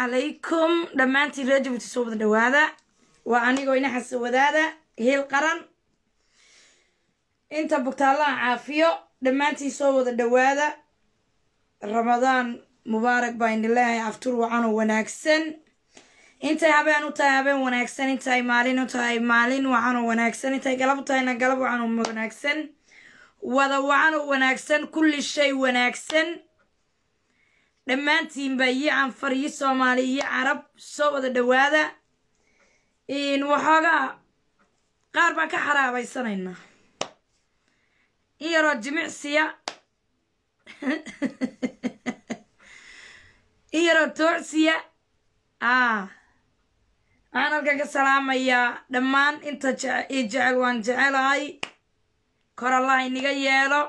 calaykum dhammaantiin reer jabuuti soo wada dhawaada waa anigoo inaxasa wadaada heel qaran inta bugtaallaha caafiyo dhammaantiin soo wada dhawaada ramadaan mubaarak baa idin leeyahay aftur wacanoo wanaagsan intay habeen u tahay habeen wanaagsan intay maalin u tahay maalin wacanoo wanaagsan intay galab u tahayna galab wacanoo wanaagsan wada wacanoo wanaagsan kulli shay wanaagsan dhammaantiinba iyo canfar iyo soomaali iyo carab soo wada dhawaada waxoogaa qaar baan ka xaraabaysanaynaa in yaroo jimicsiya in yaroo toocsiya a waxaan halkan ka salaamayaa dhammaan inta i jecel waan jecelahay kor allah inaga yeelo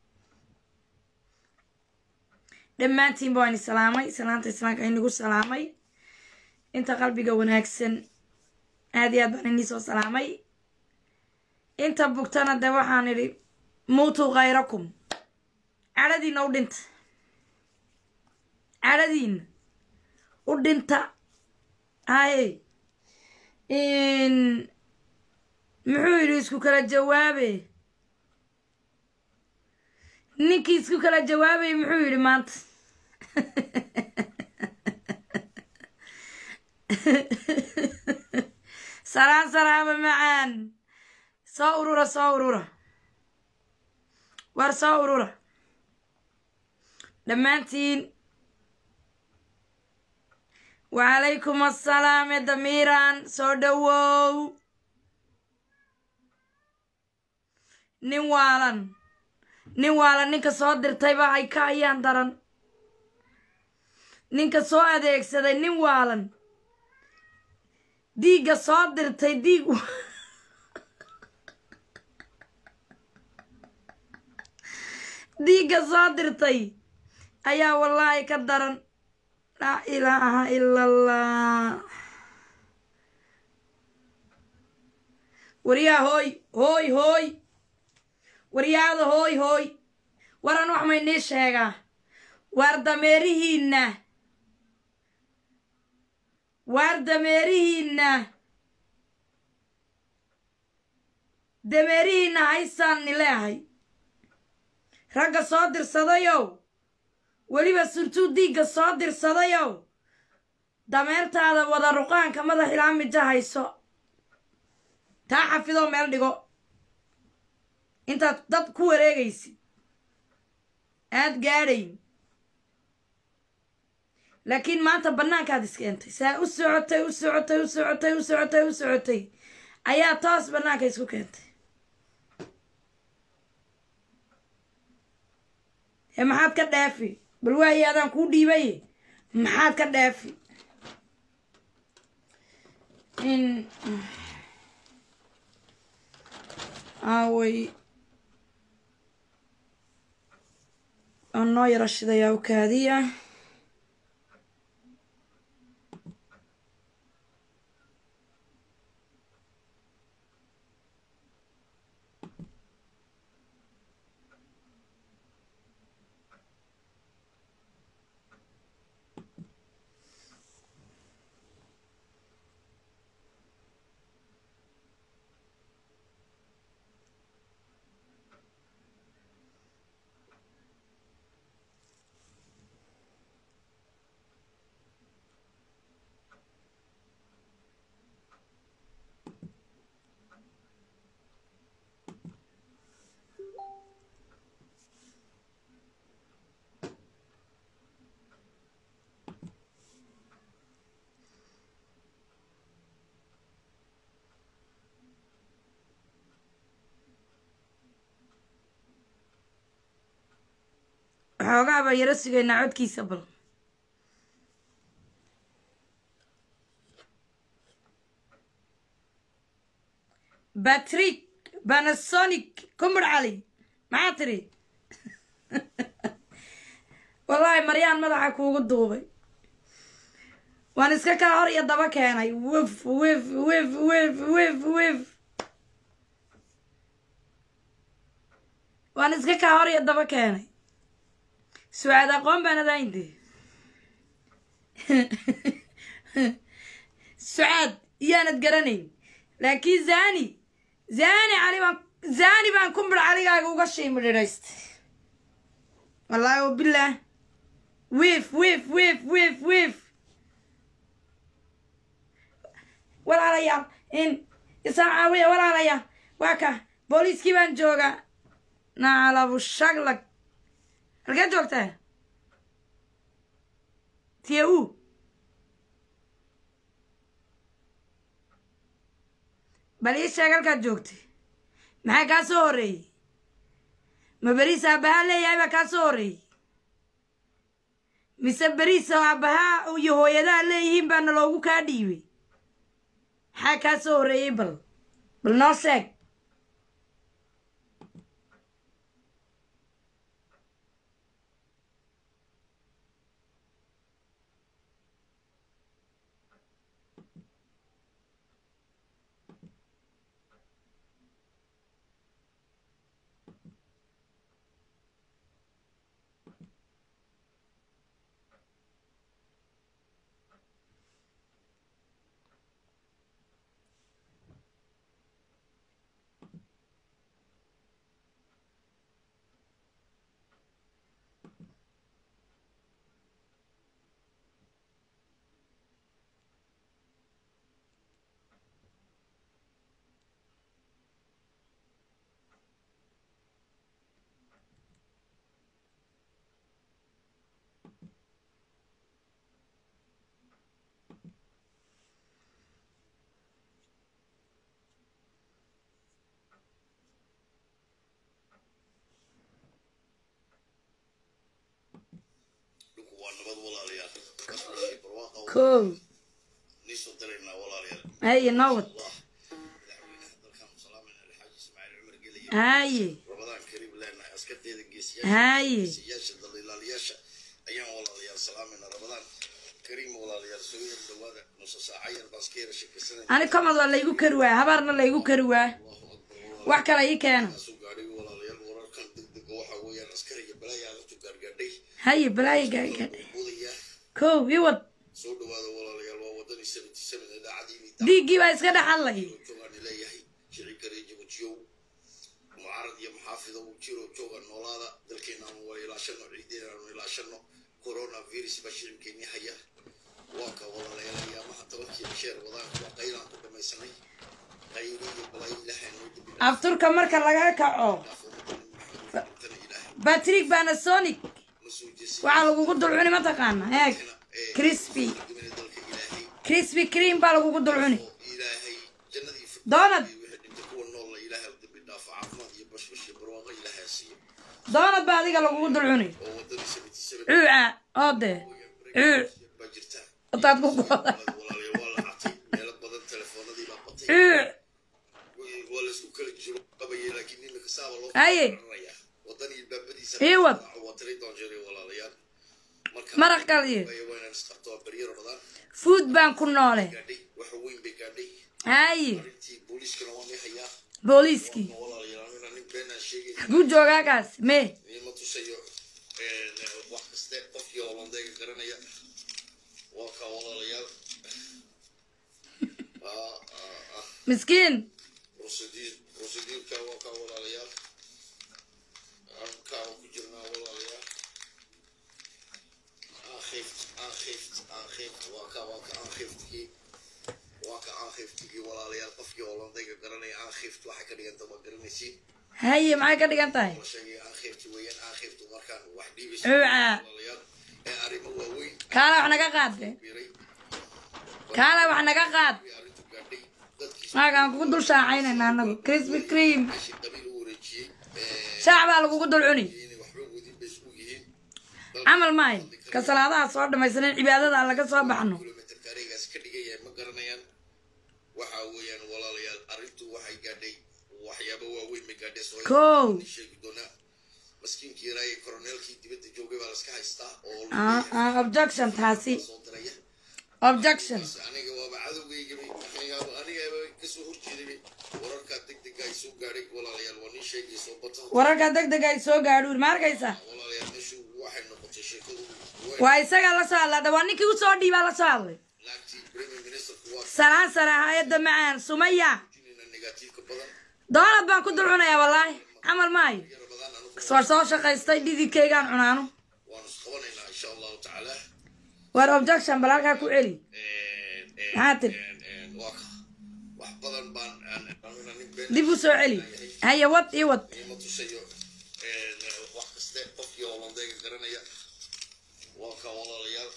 dhammaantiinba waan isalaamay salaanta islaamka inagu salaamay inta qalbiga wanaagsan aad iyo aad baan inii soo salaamay inta bugtana de waxaan idhi muutuu khayrakum cadhadiina u dhinta cadhadiina u dhinta haye muxuu yidhi isku kala jawaabe ninkii isku kala jawaabay muxuu yidhi maanta salaan salaama macaan soo urura soo urura war soo urura dhammaantiin wacalaykum assalaam ee damiiran soo dhowow nin waalan nin waalan ninka soo dirtayba ay ka ayaan daran ninka soo adeegsaday nin waalan diigga soo dirtay diig diigga soo dirtay ayaa wallaahi ka daran laa ilaaha ila allah waryaa hooy hooy hooy waryaada hooy hooy waran wax maynii sheegaa waar dameerihiinna waar dameerihiinna dameerihiinna haysaan ni leehay ragga soo dirsadayow weliba surtuu diigga soo dirsadayow dameertaada wada ruqaanka madax ilaa mija hayso taa xafidoo meel dhigo intaad dad ku wareegaysid aad gaadhayn laakiin maanta bannaankaad iskeentay saa u socotay u socotay u socotay u socotay u socotay ayaa toos bannaanka isku keentay ee maxaad ka dhaafi bal waayi adaan kuu dhiibaye maxaad ka dhaafi in aaway oo noo yaro shidayaa u kaadiya waxoogaa baan yaro sugaynaa codkiisa bal batrik banasonic kumbar cali maxaa tiri wallaahi maryaan madaxa kuugu duubay waan iska kaa hor iyo daba keenay wif wif wif wif wif wif waan iska kaa hor iyo daba keenay sucaad aqoon baan adaayinde sucaad iyaanad garanayn laakiin zani zani cali baan zani baan kumbir caligaaga uga shiimidhidhaystay wallaahi wabilaah wiif wiif wiif wiif wiif walaalayaal in isaan caawiya walaalayaal waa ka booliiskii baan joogaa nacalabu shaglag halkee joogtaa tiya u bal ii sheeg halkaad joogtay maxaa kaa soo horreeyey ma beriis aabbahaa leeyahay baa kaa soo horreeyey mise beriis oo aabbahaa iyo hooyadaha leeyihiin baana loogu kaa dhiibay maxaa kaa soo horreeyey bal bal noo sheeg waa nabad walaalayaal kasbashii barwaaqa kow niisoo daraynaa walaalayaal haye nowad allah madaxweynaha dalkan salaamayna alxaaji ismaaciil cumar gelaya haye rabadaan kariim leenahay askarteeda geesiyaasha haye geesiyaasha daliilaalayaasha ayaan walaalayaal salaamayna rabadaan kariim walaalayaal soo yar dhawaada nusa saaca yar baan iska yara sheekaysanay ani komad waa laygu kari waa habaarna laygu kari waa allahu akbar wax kale ii keena soo gaadhay walaalayaal wararkan degdega waxaa weeyaan askariga balaayaa laftu gaargaadhay haye balaayo gaagaadhe budaya kow ii wad soo dhawaada walaalayaal waa wadani seventy seven idaacadii dhiiggii baa iska dhex hadlay joogaan leeyahay shici kare jabujiyow mucaarad iyo maxaafida uu jiro jooga noolaada dalkeenaanu waa ilaashano ciideenu ilaashano corona virus baa shicibkeeni haya waa ka walaalayaal ayaamaha tobankii bisheer wadaanka waa qaylaan ku dhamaysanay qayli iyo balaayo ilaahay noo dibi afturka marka laga kaco dhaafo wadani maxamed intana ilaahay batrig panasonic ma soo jeesay waxaa lagugu dulcuni mataqaana eeg crispy dimina dalka ilaahay crispy cream baa lagugu dulcuni oo ilaahay jannadii doonad wixii dhinta kuwa nool la ilaahay u dambi dhaafo caafimaad iyo bashbash iyo barwaaqo ilaahay ha siiyo doonad baa adiga lagugu dulcuni oo wadani seventy seven cuuca oo dee cuuc baa jirta intaad ku gooda walaalayaal waa la catay meelo badan telefoonadii baa batay cuuc waa la isku kala jiro qabayay laakiin nin kasaaba loo Haye. raraya wadanii baabadiisa Ii wad. waa tiri doon jiray walaalayaal marka maraq kaliya way waa inaan isqabto waa baryaro dhadaan food baan ku noole gaadhay waxa weyn bay gaadhay haye arrintii booliiskana waa may hayaa booliiskii walaalayaal inaan nin beenaan sheegay xaguu joogaa kaas mee ma tusayo wax kaste qofkii holandayga garanaya waa kaa walaalayaal Ah, ah, ah. miskiin procedure procedureka waa kaa walaalayaal halkaa ku jirnaa walaalayaal aankhift aankhift aankhift waa ka waa ka aankhiftkii waa ka aankhiftkii walaalayaal qofkii holandayga garanaya aankhift waxay ka dhiganta waa garanaysiin haye maxay ka dhigan tahay la sheegay aankhifti weeyaan aankhiftu markaan wax dhiibaysa Cuuca. walaalayaal ee arrimo waaweyn kaala wax naga qaade biray kaala wax naga qaad arrintu gaadhay dadkii maagaan kugu dul shaacaynayna anagu crispy cream meeshii qabiil u wareejiyey ee shaac baa lagugu dul cuni inay waxba wadin bay isku yihiin camal maayo ka salaadaha soo dhamaysanin cibaadada aan laga soo baxno kilomitarka areegaas ka dhigaya ma garanayaan waxa weeyaan walaalayaal arrintu waxay gaadhay waxyaabo waaweyn bay gaadhay soo Kow. sheegi doonaa maskiinkii yaraaye koroneelkii dibadda joogay baa laska haystaa oo Ah, ah, objection taasi soo diraya objection aniga waaba cadowgaygabay anigaaba anigaba kasoo horjeeday wararkaa degdega ay soo gaadhay walaalayaal waa nin sheegay soo bata wararka degdega ay soo gaadhuur ma arkaysa walaalayaal meeshu waxay noqotay sheekadu way waa isagaa la soo hadlaa waa ninkii usoo dhiibaa la soo hadlay naagtii salaan sare hay-adda macaan sumaya jinina negatiifka badan doonad baan ku dul cunayaa wallaahi camal maayo iyo ramadaan anigu war soo shaqaystay dhididkaygaan cunaano waanu isqabanaynaa insha allahu tacaala war objection bal halkaa ku celi maxaa tiri waa ka wax badan baan anuna nin been dib u soo celi haya wad ii wad ima tusayo wax kaste qofkii holandayga garanaya waa ka walaalayaal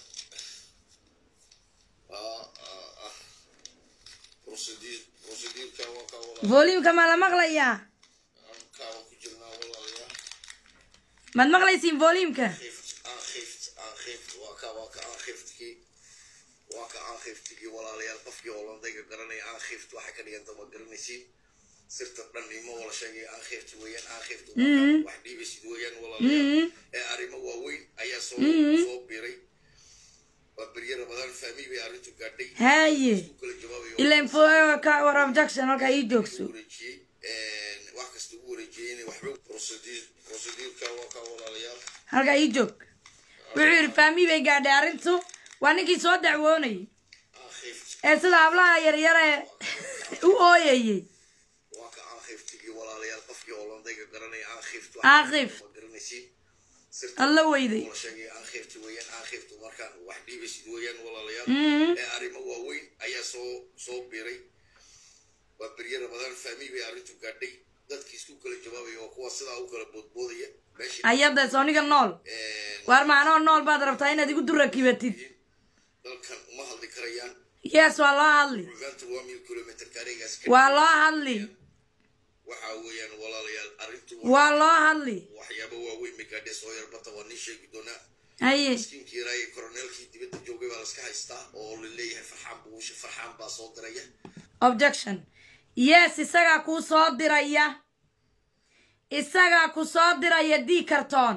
Ah, ah, ah. procedure procedureka waa ka walaal voluumka ma la maqlayaa kaawa ku jirnaa walaalayaal maad maqlaysiin voluumka Gift, aangift aangift waa ka waa ka aangiftki waa ka aangiftki walaalayaal qofkii holandayga garanaya aangift waxay ka dhiganta ma garanaysiin sirta dhan ima wala sheegay aangift weeyaan aangift wax dhiibaysid weeyaan walaalayaal ee arrimo waaweyn ayaa soo soo biray waa berye ramadaan fahmi bay arrintu gaadhay haye u kala jawaabayo ilan fo- ka war objection halkaa ii joogso wareejiyey wax kasta ugu wareejiyey inay waxba procedure procedureka waa ka walaalayaal halkaa ii joog wuxuu yidhi fahmi bay gaadhay arrintu waa ninkii soo dacwoonayay aangift ee sida hablaha yaryare u ooyayey waa ka aangiftigi walaalayaal qofkii holandayga garanaya aangift Aangift. ma garanaysiin sirta alla weyday la sheegay aangift weeyaan aangift markaan wax dhiibaysid weeyaan walaalayaal Mhm. ee arrimo waaweyn ayaa soo soo biray waa berye ramadaan fahmi bay arrintu gaadhay dadkii isku kala jawaabaya waa kuwa sidaa u kala boodboodaya meeshii ayada sooniga nool waar maanoo nool baad rabtaa inaad igu durakibatid dalkan uma hadli karayaan yes waa loo hadli rugaanta waa mil kilomitr kareegaas waa loo hadli waxaa weeyaan walaalayaal arrintu waa loo hadli waxyaaba waaweyn bay gaadhay soo yarbata waa nin sheegi doonaa haye miskiinkii yaraaye koroneelkii dibadda joogay baa laska haystaa oo la leeyahay farxaan buu farxaan baa soo diraya objection yes isagaa kuu soo diraya isagaa ku soo diraya d carton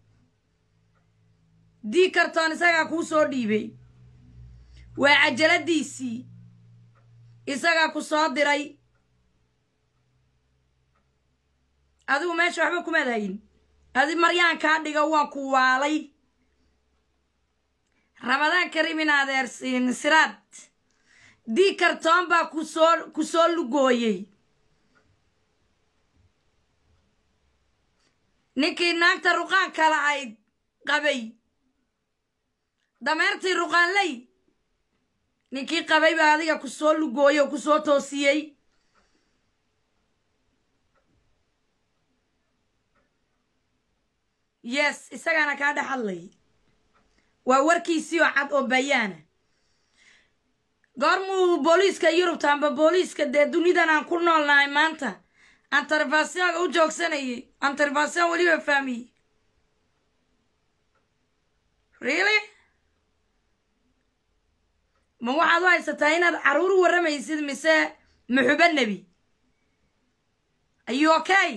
d carton isagaa kuu soo dhiibay waa cajaladiisii isagaa ku soo diray adigu meesha waxba kumaad hayin adi maryaan kaa dhiga waan ku waalay ramadaan karim in adeersiin siraad dii kartoon baa kusoo ku soo lugooyey ninkii naagta ruqaanka lahayd qabay dameertii ruqaanley ninkii qabay baa adiga ku soo lugooyey oo ku soo toosiyey yes isagaana kaa dhex hadlay waa warkiisii oo cad oo bayaana goormuu booliiska yurubta amba booliiska dee dunidan aan ku noolnahay maanta antarvasionga u joogsanayay antarvasion weliba fahmiyey really ma waxaad u haysataa inaad caruur u warramaysid mise muxuba nebi are you okay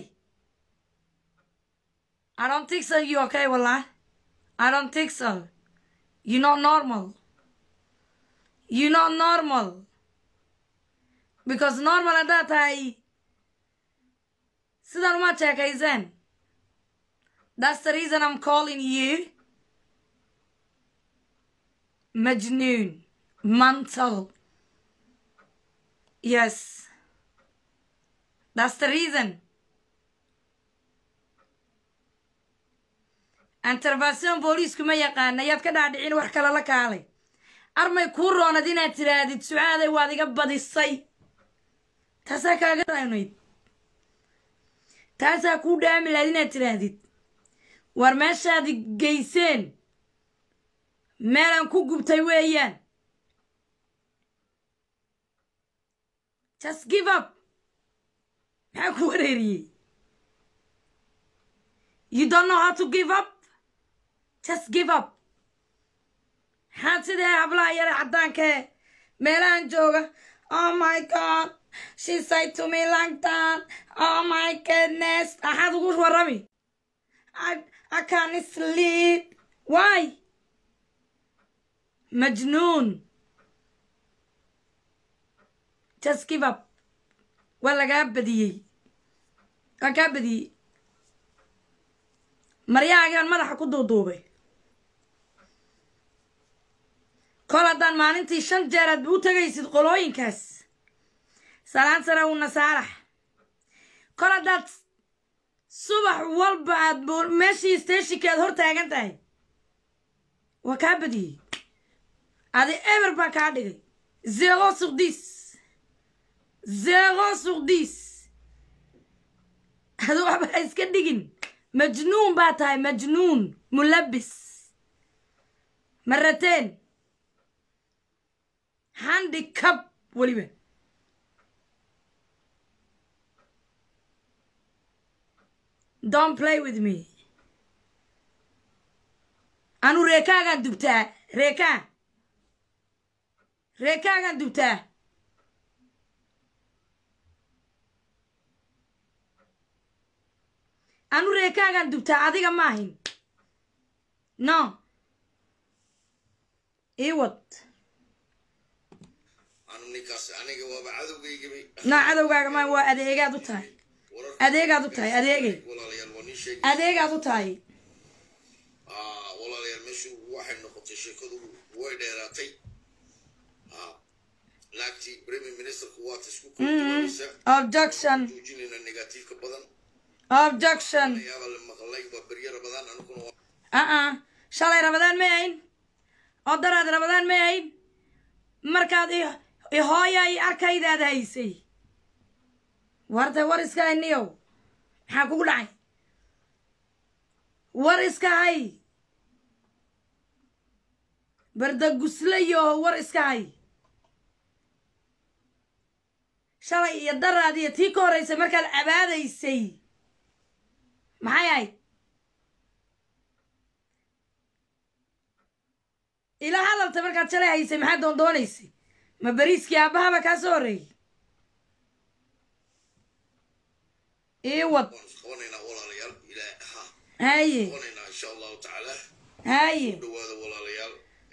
I don't think so you okay wallah I don't think so you not normal you not normal because normal haddaad tahay sidan uma sheekayseen that's the reason I'm calling you majnoon mental yes that's the reason intervention booliisku ma yaqaana yaad ka dhaadhicin wax kale la kaalay armay kuu roonad inaad tidhaahdid sucaaday waad iga badisay taasaa kaaga raynayd taasaa kuu dhaami lahayd inaad tidhaahdid war meeshaad geyseen meelaan ku gubtay weeyaan just give up maxaa ku wareeriyey you don't know how to give up just give up maxaad sidee hablaha yare caddaankae meelahan jooga oh my god she said to me like that oh my goodness maxaad ugu warrami I, I can't sleep why majnuun just give up waa lagaa badiyey waa kaa badiyey maryahaagaan madaxa ku duuduubay kol haddaan maalintii shan jeer aad u tegaysid qolooyinkaas salaan sare una saarax kol haddaad subax walba aad bu- meeshii steshinka aad hor taagan tahay waa kaa badiyey adi eber baa kaa dhigay zero sur dix zero sur dix adu waxba ha iska dhigin majnuun baa tahay majnuun mulabis marateen handicap weliba don't play with me anu reekaagaan dubtaa reekaa reekaagaan dubtaa anu reekaagaan dubtaa adiga maahin no iwad anu ninkaas aniga waaba cadowgaygabay no cadowgaaga ma waa adeegaad u tahay adeegaad u tahay adeegay walaalayaal waa nin sheegay adeegaad u tahay Ah, walaalayaal meeshu waxay noqotay sheekadu way dheeraatay Ah, naagtii premier ministerku waata isku kultuwaysa objection joojinayna negatiifka badan objection ayaaba la maqlay waa beryara badan aniguna waa uh-uh shalay rabadaan ma ahayn oo daraad rabadaan ma ahayn markaad i- i hooya i arkaydaad haysay warta war iska hayniyow maxaa kugu dhacay war iska hay bardaguslayo war iska hay shalay iyo daraad iyo tii ka horreysay markaad cabaadaysay maxay ahayd ila hadalta markaad shalay haysay maxaad doondoonaysay ma beriiskii aabahaba kaa soo horreeyey ii wad waan isqabanaynaa walaalayaal ilaa ha haye qabanaynaa insha allahu tacaala haye dhawaada walaalayaal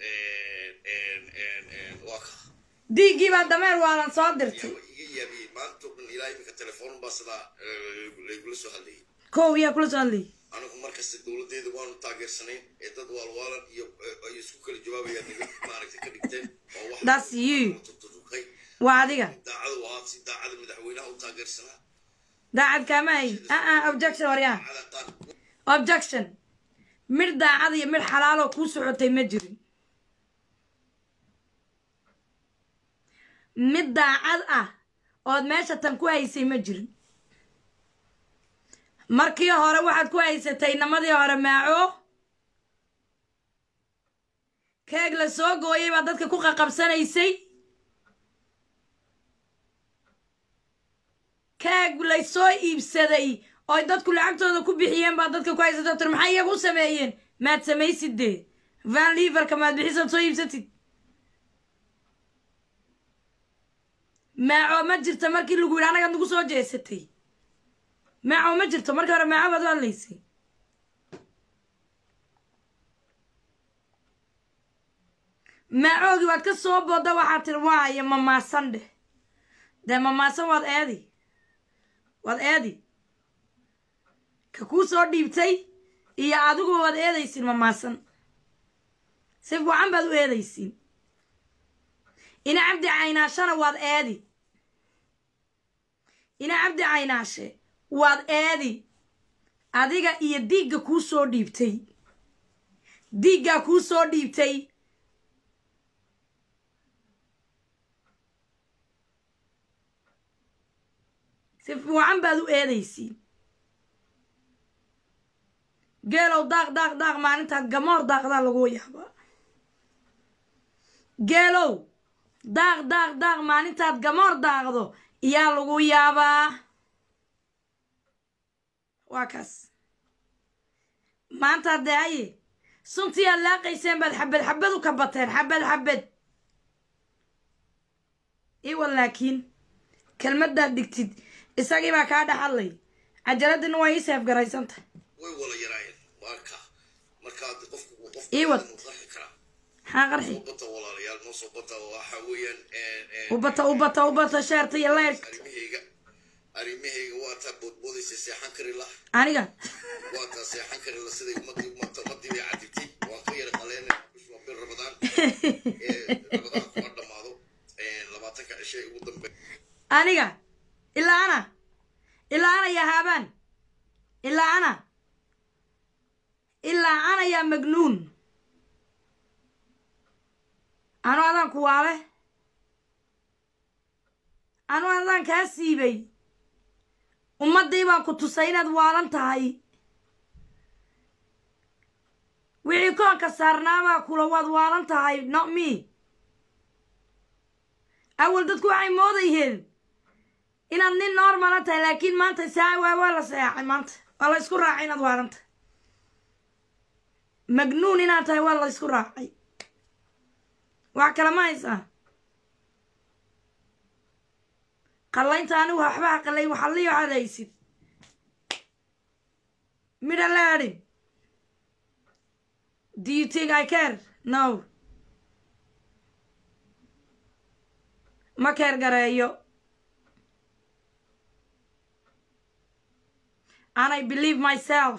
waa ka diiggii baa dameer waalan soo dirtay yaaba iga yaabiyey maanta oo dhan ilaa iminka telefoon baa sidaa eh, laygula soo hadlayay kow yaa kula soo hadlayay anigu markasta dowladeeda waanu taageersanayn ee dad waalwaalan iyo eh, ay isku kala jawaabayaan naga maaragtay ka dhigteen oo wax That's you. tutuqay waa adiga daacadu ahaa si daacada madaxweynaha u taageersanaa daacad kaama hayn aa objection waryaa daacada qaar objection midh daacad iyo midh xalaaloo kuu socotay ma jirin mid daacad ah ood meesha tan ku haysay ma jirin markii hore waxaad ku haysatay namadii hore maaco keeg la soo gooyay baa dadka ku qaqabsanaysay keeg lay soo iibsaday ooy dadku lacagtooda ku bixiyeen baa dadka ku haysatay doctor maxay iyagu u sameeyeen maad samaysid dee van liverka maad bixisood soo iibsatid maaco ma jirta markii lagu yidhi anagaad nagu soo jeesatay maaco ma jirto markii hore maaco baad u hadlaysay maacoogii waad ka soo booda waxaad tiri waayo mamaasan dheh dee mamaasan waad eedi waad eedi ka kuu soo dhiibtay iyo adiguba waad eedaysiin mamaasan si fiican baad u eedaysiin ina cabdi caynaashana waad eedi ina cabdi caynaashe waad eedi adiga iyo diigga kuu soo dhiibtay diiggaa kuu soo dhiibtay si fiican baad u eedaysiin geelow daaq daaq daaq maalintaad gamoor daaqdaa lagu yaabaa geelow daaq daaq daaq maalintaad gamoor daaqdo iyaa lagu yaabaa waa kaas maanta haddee haye suntii aad laaqayseen baad xabad xabad u kabateen xabad xabad iwa laakiin kelmaddaad dhigtid isagii baa kaa dhex hadlay cajaladina waa ii seef garaysanta way wala yaraayeen waa ka marka hadda qofku qofku Ii wad. inuu qarxi karaa maxaa qarxi soo bata walaalayaal noo soo bata waxa weeyaan eh, eh, ubata ubata ubata sheerta iyo leyrka arrimahayga arrimahayga waa taa boodboodaysa seexan kari lah aniga waa taa seexan kari la siday ummadii ummadii ummadii bay cadibtay waan ka yara qaleenay waa bil rabadaan noolaataan rabadaan kuma dhammaado labaatanka cishe ugu dambe aniga ilaa ana ilaa ana yaa haabaan ilaa ana ilaa ana yaa magnuun anu adaan ku waale anu adaan kaa siibay ummaddii baan ku tusay inaad waalan tahay wixii koonka saarnaabaa kula waad waalan tahay not me awal dadku waxay moodayeen inaad nin normala tahay laakiin maanta saa waa waa la seexay maanta waa la isku raacay inaad waalan tahay magnuun inaad tahay waa la isku raacay wax kale ma haysaa qallaynta anigu waxbaha qallayn waxalii waxaad haysid midha laadhin do you think i care no ma keer gareeyo and i believe myself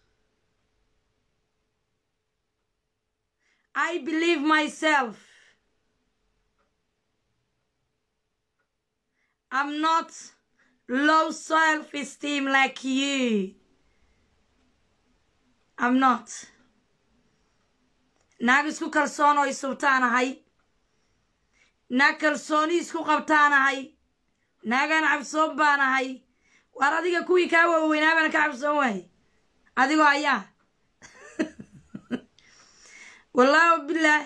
i believe myself i'm not low self-esteem like you i'm not naag isku kalsoon oo isubtaanahay naag kalsooni isku qabtaanahay naagaan cabsoon baanahay waar adiga kuwii kaa waaweynaa baan ka cabsoon waayay adigoo ayaa wallaahi bilaah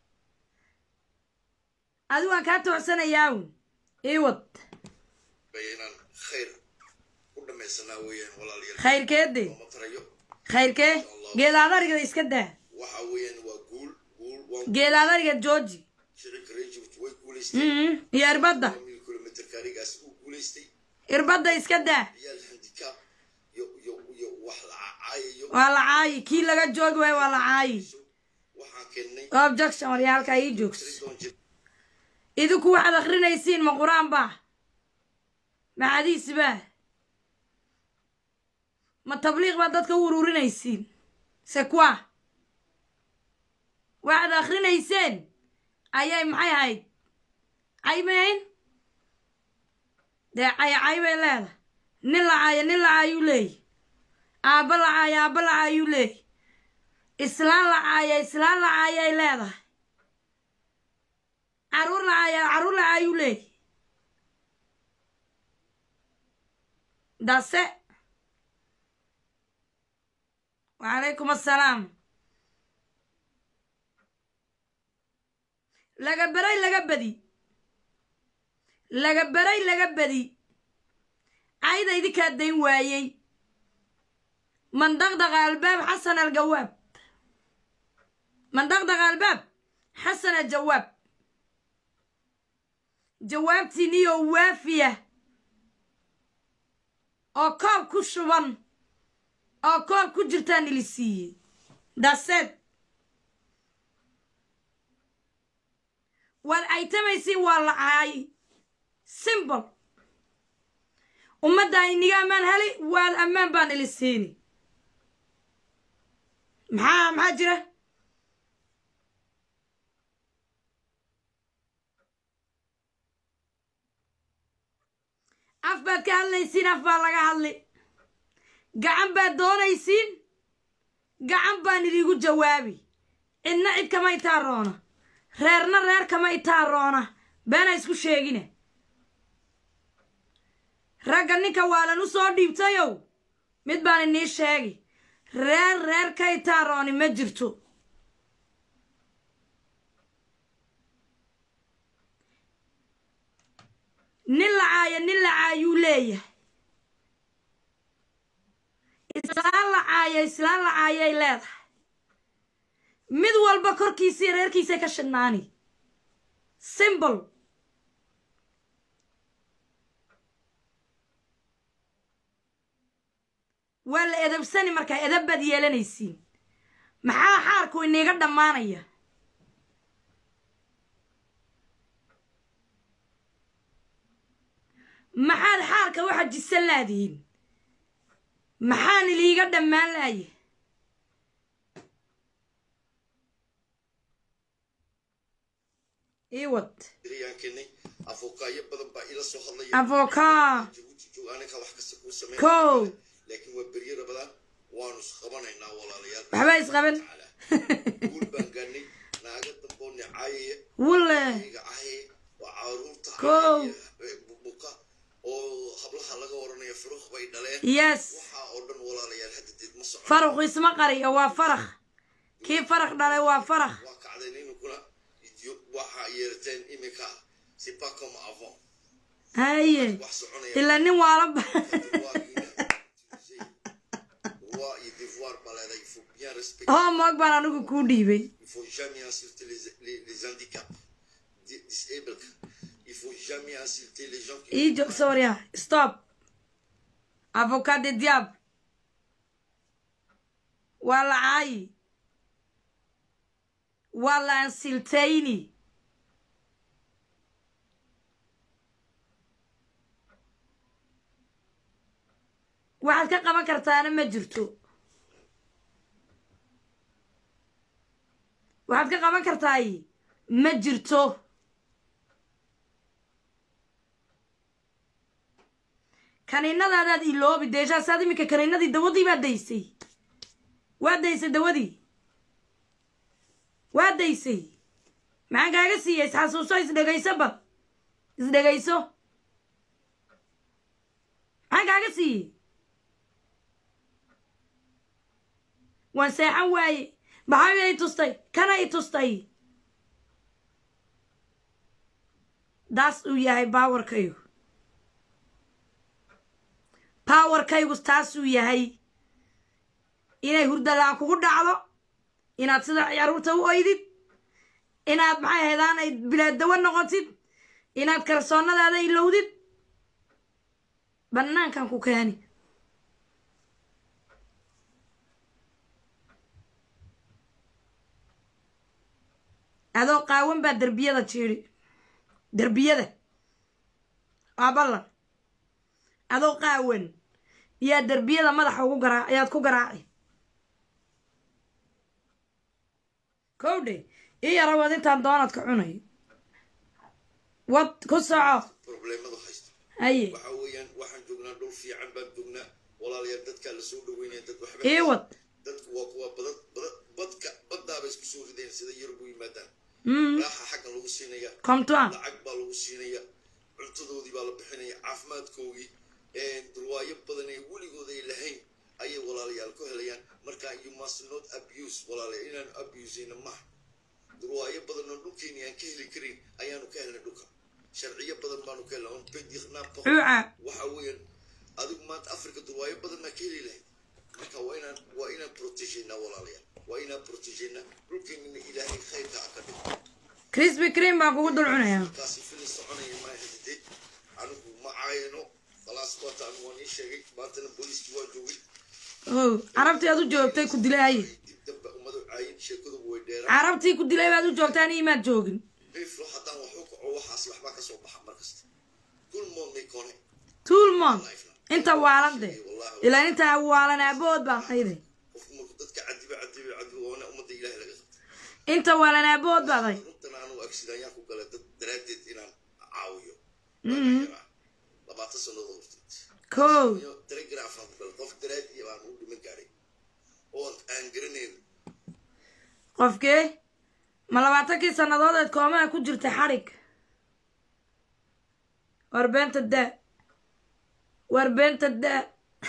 adigu waan kaa toocsanayaawun iwad inaan khayr u dhamaysanaa weeyaan walaalayaal khayrkeede looma tarayo khayrkee geedaadariga iska daa waxa weeyaan waa guul guul waan geedaadariga georgi shirika reer Djibouti way guulaystay Mhm, iyo irbadda mil kilomitirka arigaas uu guulaystay irbadda iska daa ciyaal handicap iyo iyo iyo wax la caayayo waa la caayi kii laga joogi waayo waa la caayi waxaan keennay objection waryaa halkaa ii joogso tridon jir idinku waxaad akrinaysiin ma qur-aan baa ma xadiis baa ma tabliiq baad dadka u ururinaysiin se kwa waxaad akrinayseen ayay maxay ahayd caymayn dee cay cay bay leedahay nin la caayo nin la caayuu leeyahy aabba la caayo aabba la caayuu leeyahy islaan la caaya islaan la caayay leedahay caruur la caaya caruur la caayuu leeyahy dase wacalaykum assalaam laga beray laga badi laga beray laga badi cayda idinkaa dayn waayey man daqdaqa albaab xasan aljawaab man daqdaqa albaab xasan aljawaab jawaabtiiniyo waafiya oo koob ku shuban oo koob ku jirtaan ili siiyey daseed waad caytamaysiin waa la caay simbol ummadda iniga ammaan heli waad ammaan baan ili siini maxaa maxaa jira af baad ka hadlaysiin af baa laga hadli gacan baad doonaysiin gacan baan idiigu jawaabi cidna cid kama itaa roona reerna reer kama itaa roona beena isku sheegine ragga ninka waalan u soo dhiibtayow mid baan inii sheegi reer reer ka itaa rooni ma jirto nin la caaya nin la caayuu leeyahay islaan la caaya islaan la caayay leedahay mid walba korkiisii reerkiisay ka shidhnaani simbol waa la edabsani markaa edab baad yeelanaysiin maxaa xaarku iniiga dhammaanaya maxaad xaarka waxa jisan laadihiin maxaan iliiga dhammaan laaya ii wad beriyaan keenay afokaayo badan baa ila soo hadlaya avokaa jabuuti joog aniga wax kasta kuu sameyn kow laakiin waa beryo rabadaan waanu isqabanaynaa walaalayaal waxba isqaban guul baan gaanay naaga damboo nicaayaya wulle iga caayaya waa caruurta Kow. caayaya, bubuka oo hablaha laga oranaya furuq bay dhaleen yes waxaa oo dhan walaalayaal hadda deed ma socon faraqu isma qariyo waa farakh kii farakh dhalay waa farakh waa kacdeen iminkuna idyo waxaa yeerateen iminka c'est pas comme avant haye wax soconaya ilaa nin waala droit et devoir baa leedahay il faut bien respecter hoo moog baan anigu kuu dhiibay il faut jamais insulter les, les, les handicaps di- disabled il faut jamais insulter les gens qui ii joog soria stop avocat de diable waa la caayi waa la ansiltayni waxaad ka qaban kartaana ma jirto waxaad ka qaban kartaay ma jirto kaniinadaadaad iloobi deeshaasaad iminka kaniinadii dawadii baad daysay waa daysay dawadii waa daysay maxaan kaaga siiyey isxasuuso isdhegayso bal isdhegayso maxaan kaaga siiyey waan seexan waaye maxaa i tustay kana i tustay daas uu yahay baawarkaygu powerkaygu taasuu yahay inay hurdalaan kugu dhacdo inaad sida caruurta u oydid inaad maxay ahaydaan ay bilaadawa noqotid inaad kalsoonnadaada ilowdid bannaankan ku keeni adoo qaawan baa derbiyada jiiri derbiyada waa ballan adoo qaawan yaa derbiyada madaxa ugu garaa ayaad ku garaaci kowdhe ii yara wad intaan doonaadka cunay wad ku soco problemadu haysto haye waxa weeyaan waxaan joognaa dhul fiican baan joognaa walaalayaal dadkaa lasoo dhaweynaya dad waxba ii wad dadku waa kuwa badad badad badka baddaaba isku soo rideen sida yurub u yimaadaan Mm, raaxa xaggan lagu siinaya komtoan lacag baa lagu siinaya cuntadoodii baa la bixinaya caafimaadkoogii durwaayo badan ee weligood ay lahayn ayay walaalayaal ku helayaan marka you must not abuse walaalayaal inaanu abuseyna maha durwaayo badan oo dhulkeeni aan ka heli karin ayaanu ka helnay dhulka sharciyo badan baanu ka helnay on bediqnaa cuuca waxa weeyaan adigu maanta africa durwaayo badan maa ka heli lahayd marka waa inaan waa inaan protegeynaa walaalayaal waa inaan protegeynaa dhulkeenina ilaahay khayrka ha ka dhigo crispy cream baan kugu dul cunayaa kaasi filin soconaya maa hadide anigu ma caayano khalaas wata anigu waan ii sheegay maantana booliiskii waa joogay ow carabtii aad u joogtay ku dilay haye dib dambe ummadu caayin sheekadugu way dheeraan carabtii ku dilay baad u joogtaa ani imaad joogin biflo haddaan wax u kaco waxaas waxbaa ka soo baxa mar kasta dulmood may kone tuulmon inta waalande ilaa intaa waalan aabood baan hayday qofku marku dadka cadiba cadiba cadiba waana ummadda ilaahay laga qabta inta waalan aabood baad hay runtana anugu agsidanyaan ku galay dad daraaddeed inaan caawiyo labaatan sannadood horteed kow iyo telegrafaan ku galay qof daraadii baan u dhiman gaadhay oo aan garanayn qofkee ma labaatankii sannadood eed koomaha ku jirtay xadhig war beenta daa war beenta daa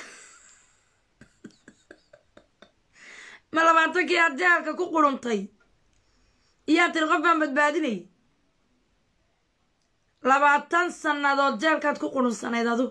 ma labaatankii aad jaalka ku quruntay iyaa tiri qof baan badbaadinay labaatan sannadood jeelkaad ku qurunsanayd adu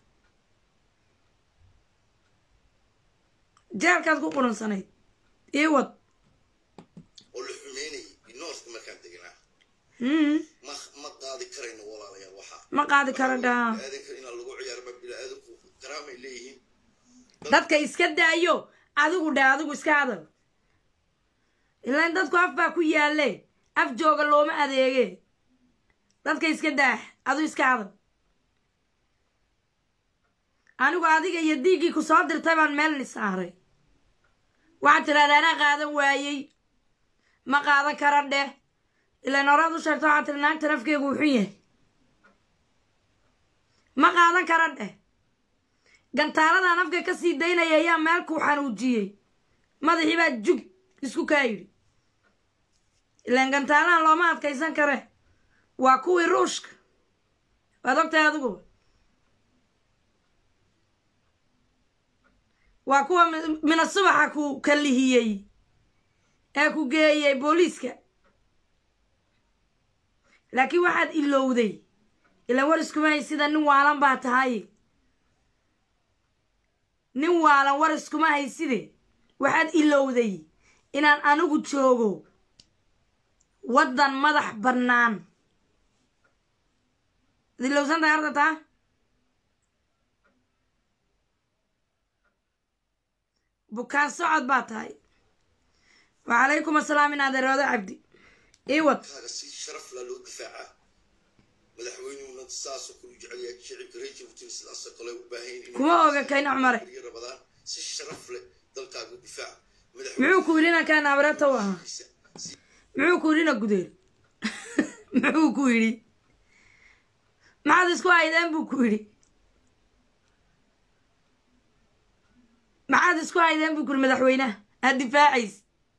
jeelkaad ku qurunsanayd ii wad oo la xumeynayay noorka markaan deganaa Mm, ma ma qaadi karayno walaalayaal waxaa ma qaadi karo dhaa biniaadanka inaan lagu ciyaaro ma biniaadanku karaamay leeyihiin dadka iska daayo adigu dheh adigu iska hadal ilaan dadku af baa ku yaalle af jooga looma adeege dadka iska daah adu iska hadal anigu adiga iyo diiggii ku soo dirtay baan meel ni saaray waxaad tidhahdaa anaa qaadan waayey ma qaadan kara dheh ilaan horaad u sheegto waxaa tiri naagta nafkeegu wuxun yahay ma qaadan kara dheh gantaaladan afka ka sii daynaya ayaa meel kuu xanuujiyey madaxii baa jug isku kaa yidhi ilaan gantaalahan looma adkaysan kare waa kuwii ruushka waad ogtahay adiguba waa kuwa mina subaxa ku kalihiyey ee ku geeyey booliiska laakiin waxaad ilowday ilaan war iskumahay sida nin waalan baa tahay nin waalan war iskuma hayside waxaad ilowday inaan anigu joogo waddan madax bannaan ad ilowsan tahay arda taa bukaan socod baa tahay wacalaykum asalaam in adeeroodo cabdi iwad kaaga si sharaf la loo difaacaa madaxweynuhuna saasoo kale u jecel yahay shicibka reer jabuutina sidaasoo kale u baahan yihiin kuma oga kayna cumare inay rabadaan si sharaf leh dalkaaga u difaaca muxuu ku yidhi inankaan abareeta u ahaa madaxweynihiisa muxuu ku yidhi ina gudeel muxuu ku yidhi maxaad isku haydeen buu ku yidhi maxaad isku haydeen buu ku yidhi madaxweynaha aad difaacays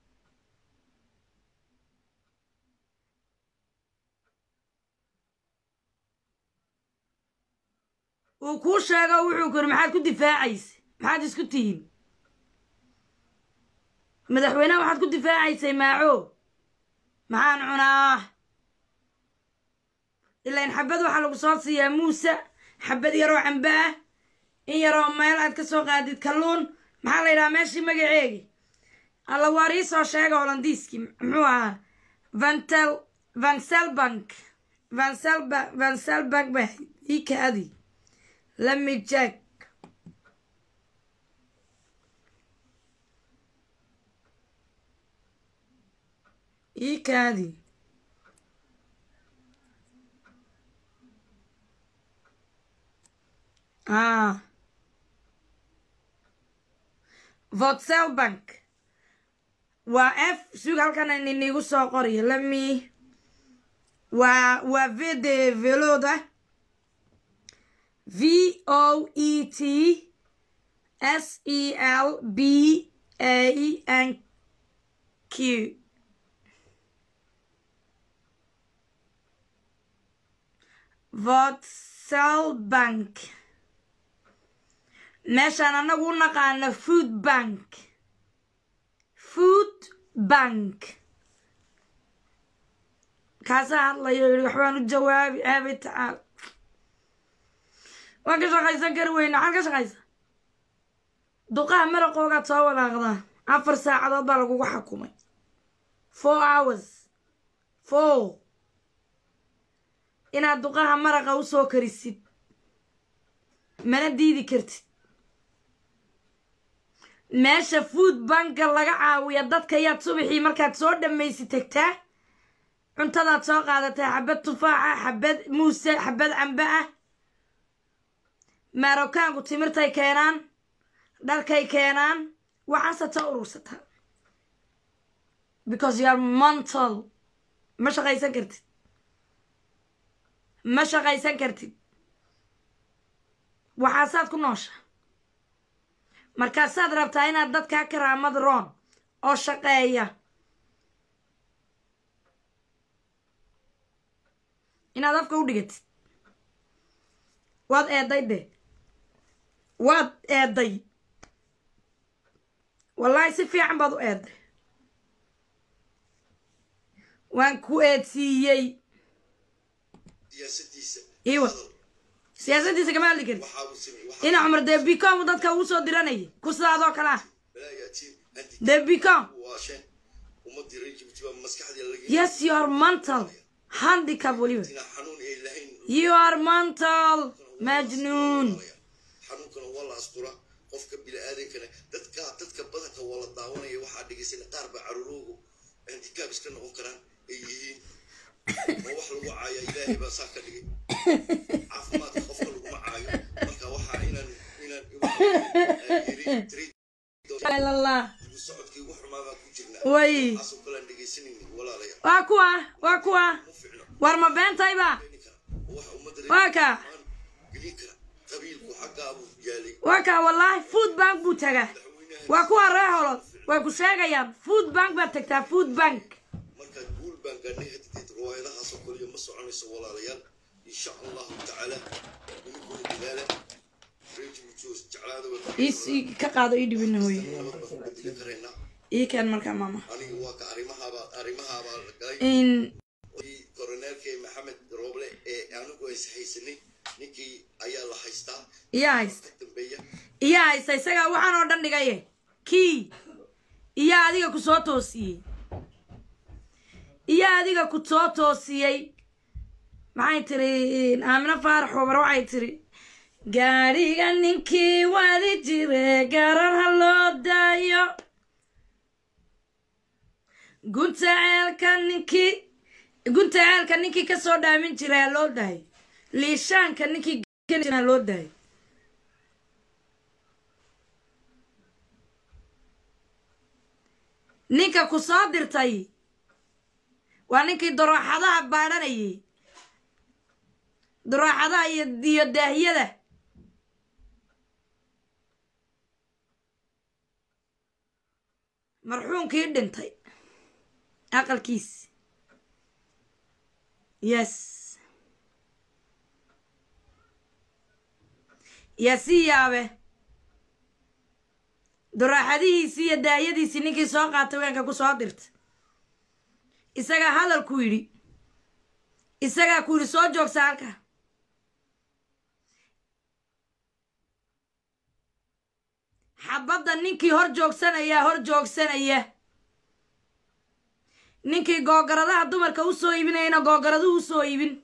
uu kuu sheego wuxuu ku yidhi maxaad ku difaacaysa maxaad isku tihiin madaxweynaha waxaad ku difaacaysay maaco maxaan cunaa ilaan xabad waxaa lagu soo siiyaa muuse xabad yaroo cambe ah in yaroo meel aad ka soo qaadid kalluun maxaa la yidhaha meeshii magaceegi alla waar ii soo sheega holandiiskii muxuu ahaa vantel vanselbank vanselba vanselbank ba ii kaadi lami jack ii kaadi ah votselbank waa f sug halkan inigu soo qoriyo lami waa waa v d veloda v o e t s e l b a n q votselbank meeshaan annagu u naqaano food bank food bank kaasaa hadlayo yihi waxbaan u jawaabi aabi tacaala waan ka shaqaysan kari weyna maxaad ka shaqaysa duqaha maraqoogaad soo walaaqdaa afar saacadood baa lagugu xakumay four hours four inaad duqaha maraqa u soo karisid mana diidi kartid meesha food banka laga caawiya dadka yaad subaxii markaad soo dhammaysid tagtaa cuntadaad soo qaadataa xabad tufaaxa xabad muuse xabad cambe ah maarokaanku timirtay keenaan dharkay keenaan waxaasad soo urursataa because you are mental ma shaqaysan kartid ma shaqaysan kartid waxaasaad ku noosha markaasaad rabtaa inaad dadkaa karaamad roon oo shaqeeya inaad afka u dhigatid waad eeday de waad eeday wallaahi si fiican baad u eeday waan ku eedsiiyey siyaasadiisa Iwa. siyaasaddiisa kama hadli karid waxaa uu sameeyey waxaa ina cumar dee bicom dadka uu soo diranayay ku sidaadoo kale ah balaayatiin anti dee bicom waasheen ummadii reer jabuuti baa maskaxdii laga yes you are mental handicap weliba ina xanuun ay lahayn you are mental majnuun xanuunkana waa la astura qofka bini-aadankana dadka dadka badanka waa la daawanaya waxaa dhegaysana qaar baa caruuroogu handicap iska noqon karaan ay yihiin ma wax lagu caaya ilaahay baa saa ka dhigay caafimaadka qofka laguma caayo marka waxaa inaan inaan yiri ilallah geedi socodkii ugu xumaa baan ku jirnaa way taasoo kale aan dhegaysanaynin walaalayaal waa kuwa waa kuwa ma ficno war ma beentayba keeni kara oo waxa ummadda waa ka gelin kara qabiilku xaggaa buu yaalay waa ka wallaahi food bank buu tagaa madaxweynaha waa kuwa ree holod way ku sheegayaan food bank baad tagtaa food bank markaa guul baan gaadhnay hadideed riwaayadahaasoo kaliya ma soconayso walaalayaal insha allahu tacaala nimankuna dadaala reejibujoos jeclaada is ii- ka qaado ii dhibina hooye nabad baan ku bedeli karaynaa ii keen markaa maama aniga waa ka arrimahaabaa arrimahaabaa la galay in kii koroneelkii maxamed rooble ee anigu aysa haysanay ninkii ayaa la haystaa iyaa haysta ka dambeeya iyaa haysta isagaa waxaan oo dhan dhigaye kii iyaa adiga ku soo toosiyey iyaa adiga ku soo toosiyey maxay tiri aamino faarax obar waxay tiri gaadhiga ninkii wadi jire garar ha loo daayo gunta ceelka ninkii gunta ceelka ninkii kasoo dhaamin jira ha loo daayo liishaanka ninkii geli jira ha loo daayo ninka ku soo dirtay waa ninkii darooxadaha baadhanayay darooxadaha iyo iyo daahiyada marxuumkii dhintay aqalkiisi yes yaa sii yaabe daraaxadihiisii iyo daayadiisii ninkii soo qaatay weenka ku soo dirta isagaa hadalku yidhi isagaa ku yidhi soo joogsa halka xabadda ninkii hor joogsanaya hor joogsanaya ninkii googaradaha dumarka u soo iibinayana googaraduhu u soo iibin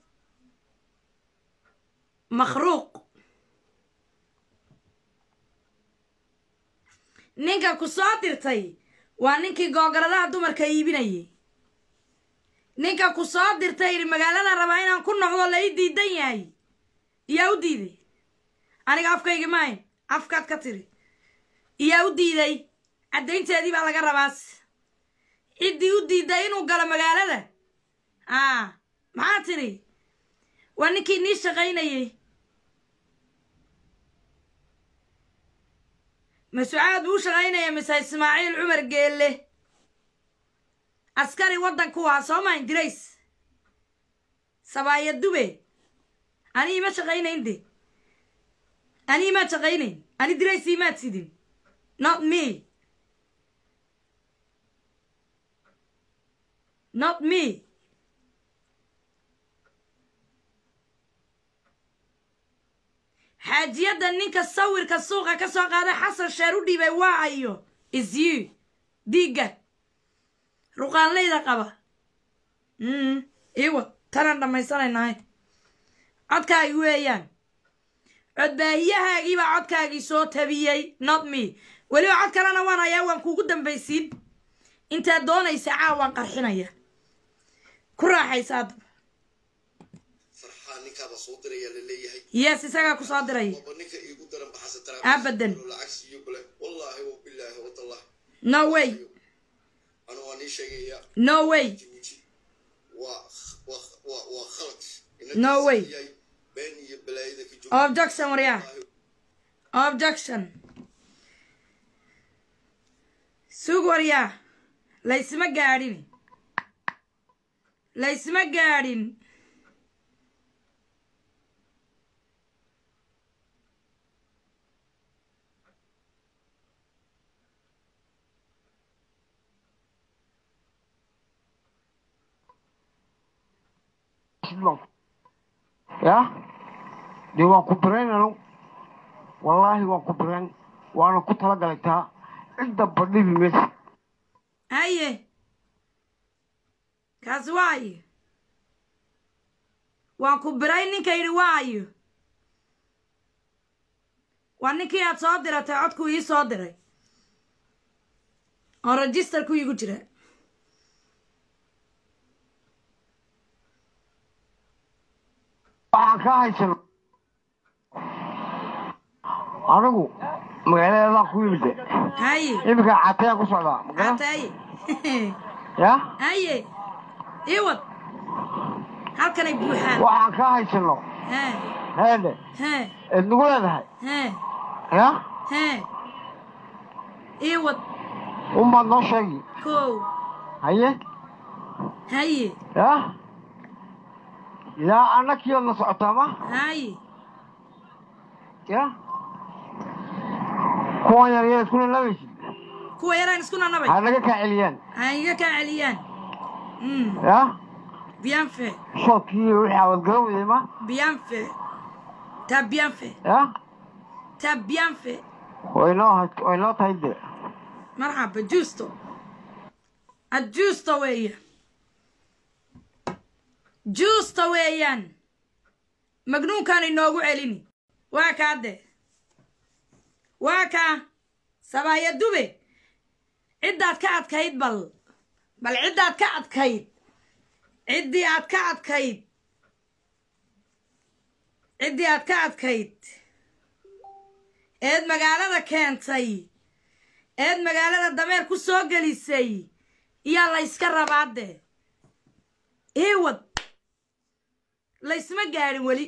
makhruuq ninka ku soo dirtay waa ninkii googaradaha dumarka iibinayay ninka ku soo dirtay yidhi magaalada rabaa inaan ku noqdo la ii diidan yahay iyaa u diiday aniga afkayga maayn afkaad ka tiri iyaa u diiday caddaynteedii baa laga rabaas ciddii u diiday inuu galo magaalada aa maxaa tidhi waa ninkii nii shaqaynayay masucaad buu u shaqaynaya mise ismaaciil cumar geelle askari waddanku waa soo mayn dirays sabaaya dube ani ima shaqaynayn de ani imaad shaqaynayn ani dirays imaad sidin not me not me xaajiyadda ninka sawirka suuqa ka soo qaaday xasan sheer u dhiibay waa ayo is you diigga ruqaanleyda qaba mm iwa tanaan dhammaysanaynahay codkaagi weeyaan codbaahiyahaagii baa codkaagii soo tabiyey not me weliba cod kalena waan hayaa waan kuugu dambaysiin intaad doonaysa caawaan qarxinaya ku raaxaysa haddaba farxaa ninkaaba soo diraya la leeyahay yes isagaa ku soo diray waba ninka iigu daran baxasa tara Abadan. lacag siiyo kule wallaahi wabilaahi watallahi no way anu waa nii sheegaya no way jibuuti waa waa waa waa khalad No way. yahay been iyo balaayada ka joogta objection waryaa objection sug waryaa laysma gaadhin laysma gaadhin ya dee waan ku birayn anu wallaahi waan ku birayn waana ku talagalay taa cidda badhibi maysa haye kaasi waayo waan ku biray ninka yidhi waayo waa ninkii aad soo diratay codkuu ii soo diray oo registerku iigu jira waxaan kaa haysano anigu magaaladan ku yimide haye iminka catayaan ku socdaa magala hataye ya haye iwad halkanay buuxaan waxaan kaa haysano he heede he eed nagu leedahay he ya he iwad unbaad noo sheegi kow haye haye ya yaa annakiyood na socotaa ma haye ya kuwan yar yar iskuna labaysid kuwa yaraan isku nanabay ha naga kaa celiyaan ha iga kaa celiyaan Mm, ya bien fait shoodkii wixii aad garan weyday ma bien fait t'as bien fait ya t'as bien fait way noo hay- way noo tahay de marxaba juusto ad juusto weeyaan juusto weeyaan magnuunkaan inoogu celini waa kaa de waa kaa sabaaya dube ciddaad ka adkayd bal bal ciddaad ka adkayd ciddii aad ka adkayd ciddii aad ka adkayd eed magaalada keentay eed magaalada dameer ku soo gelisay iyaa layska rabaade iiwad laysma gaadhin weli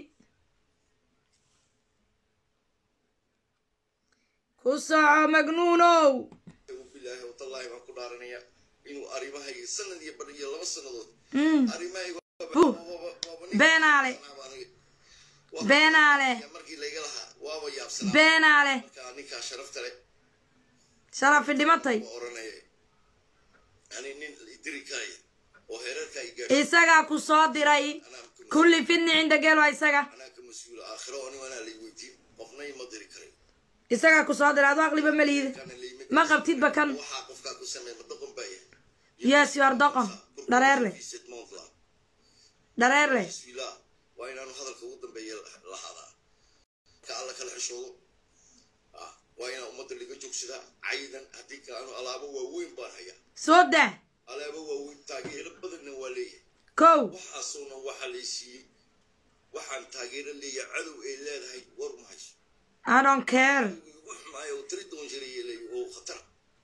ku soco magnuunow bilaahi watallaahi baan ku dhaaranaya inuu arrimahayga sanad iyo badh iyo laba sannadood Mm, arrimahayga Buh. beenaale beenaale markii layga lahaa waaba yaabsanaa beenaale markaa ninkaa sharafta leh sharafi dhimatay waa oranaya ani nin idiri karaya oo heerarka i gaadhay isagaa ku soo diray anaa ka mas- kulli fidni cinda geelo isaga anaa ka mas-uula aakhiro oo nin anaa lay weydiin qofna ima diri karay isagaa ku soo diray adu aqliba ma liida kana layma ma qabtidba kan waxaa qofkaa ku sameey ma dhaqan baa yahay yes you are doqon dhareer leh dhareer leh bismillah waa inaanu hadalka ugu dambeeya lahaadaa ka alla kala xishoodo ah waa inaa ummadda laga joogsadaa caydan haddii kale anu alaabo waaweyn baan hayaa soo daa alaabo waaweyn taageero badanna waa leeyahay kow waxaasuna waxaa lay siiyey waxaan taageero leeyahay cadow ay leedahay war ma hayso i don't care wax maayo oo tiri doon jiray leey oo khatara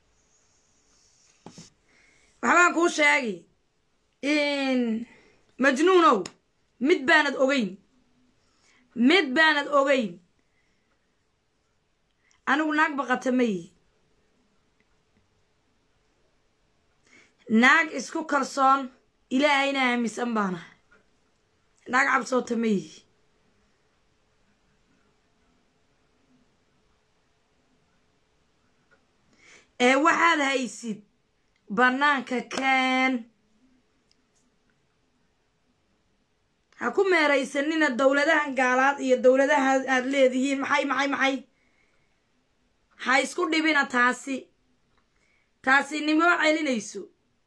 waxbaan kuu sheegi in majnuunow mid baanad ogeyn mid baanad ogeyn anigu naag baqata ma yihi naag isku kalsoon ilaahayna aaminsan baana naag cabsoota ma yihi ee waxaad haysid bannaanka keen ha ku meeraysanina dowladahan gaalaad iyo dowladaha aad leedihiin maxay maxay maxay ha isku dhibina taasi taasi nimo celinayso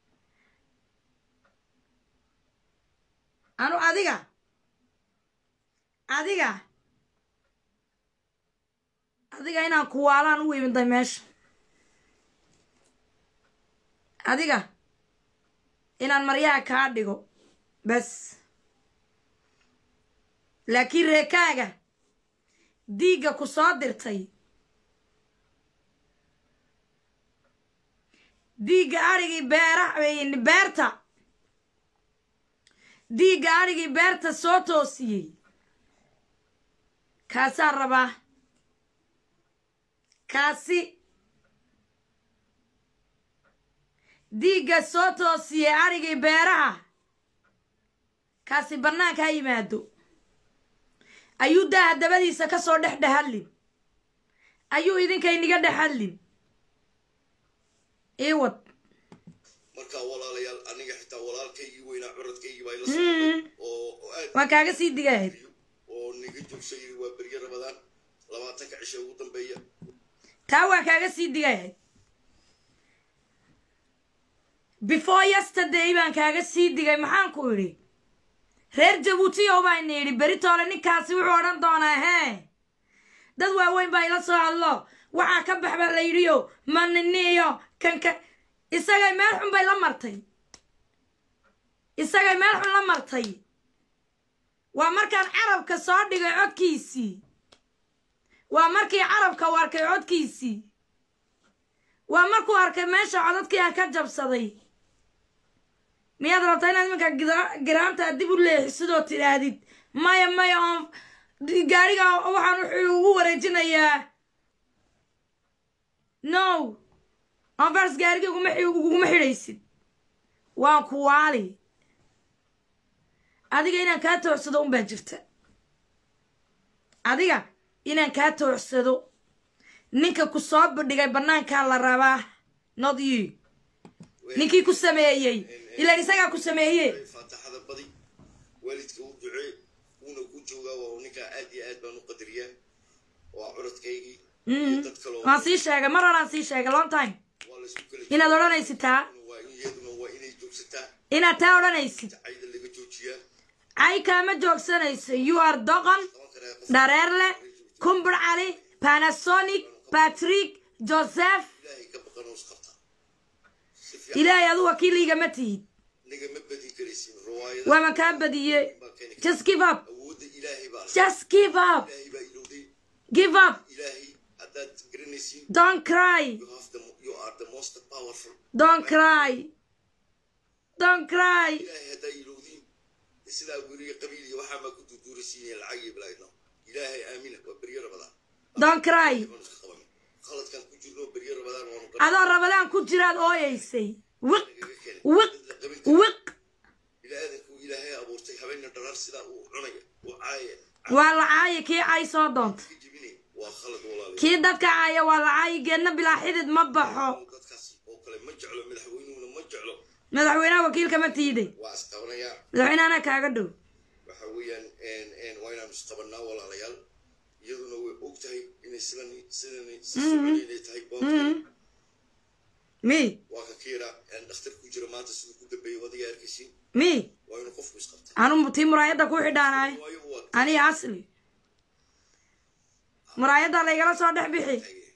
anu adiga adiga adiga inaan kuwaalaan u imiday meesha adiga inaan maryaha kaa dhigo bas laakiin reekaaga diigga ku soo dirtay diigga adhigii beera beerta diigga adhigii beerta soo toosiyey kaasaan rabaa kaasi diigga soo toosiyey adhigii beeraha kaasi bannaanka ha yimaado ayuu daaha dabadiisa ka soo dhex dhehadlin ayuu idinka iniga dhexadlin iwad markaa walaalayaal aniga xitaa walaalkaygii weynaa curadkaygii baa ila socday oo oo aad waan kaaga sii digahayd oo niga joogsay waa beryo rabadaan labaatanka cisho ugu dambeeya taa waan kaaga sii digahayd before yesterday baan kaaga sii digay maxaan ku idhi reer jabuutiyow baan idhi beritoole ninkaasi wuxuu odhan doonaa hee dad waaweyn baa ila soo hadlo waxaa ka bax baa la yidhiyo maniniyo kanka isagay meel xun bay la martay isagay meel xun la martay waa markaan carabka soo dhigay codkiisii waa markii carabka u arkay codkiisii waa markuu arkay meesha codadkii ah ka jabsaday miyaad rabtaa inaad iminka gida- giraanta dib u leexisidoo tidhaahdid maya maya oon gaariga waxaan wuxuu ugu wareejinayaa no onfars gaariga uguma xi- uguma xidhaysid waan ku waali adiga inaan kaa toocsado un baa jirta adiga inaan kaa toocsado ninka ku soo bandhigay bannaankaa la rabaa not you ninkii ku sameeyey ilaan isagaa ku sameeye faataxada badi waalidka u ducee wuuna ku joogaa waa ninkaa aad iyo aad baan u qadariyaa waa curadkaygii iyo dad kaloo waan sii sheegay mar horaan sii sheegay long time waa laysku kala inaad odhanaysid taa waa in iyaduna waa inay joogsataa inaad taa odhanaysid cayda laga joojiyaa cay kaama joogsanayso you are doqon qaban karaa qof dhareerle kumbur cali panasonic patrick joseph ilaahay ka baqan oo isqabtaa si fiican ilaahay adu wakiiligama tihid nagama badin karaysin riwaayada waama kaa badiye baa keeni kara just give up awoodda ilaahay baa leh just give up ilaahay baa ilowday give up ilaahay haddaad garanaysiin don't cry you have the you are the most powerful don't cry don't cry ilaahay haddaa ilowdiin sidaa guriga qabiil iyo waxaa maa ku duuduurisiinaya lacag iyo bilaayno ilaahay aamina waa beryo rabadaan don't cry baan iska qaban khaladkan ku jirno beryo rabadaan waanu adoo rabadaan ku jiraad ooyaysay wiq nagaga keenay wiq dad la qabin kara wiq bini-aadanku ilaahay abuurtay habeenna dharaar sidaa uu cunaya uu caaya waa la caayi kii cay soo doonta ka jebinay waa khalad walaalayaal kii dadka caaya waa la caayi geedna bilaa xidid ma baxo dadkaasi oo kale ma jeclo madaxweynuhuna ma jeclo madaxweynaha wakiilka ma tiiday waa isqabanayaa madaxweynahana kaaga dhow waxa weeyaan waa inaanu isqabanaa walaalayaal iyaduna way og tahay inay sidan sidan si soconi inay tahay boonkeeda mi waa ka kiira dhakhtar ku jira maanta siduu ku dambeeyay wadiga arkaysiin mi waa inuu qofku isqabtaa anu tii muraayadda ku xidhaanaay waayo waa aniga asli muraayadda laygala soo dhex bixi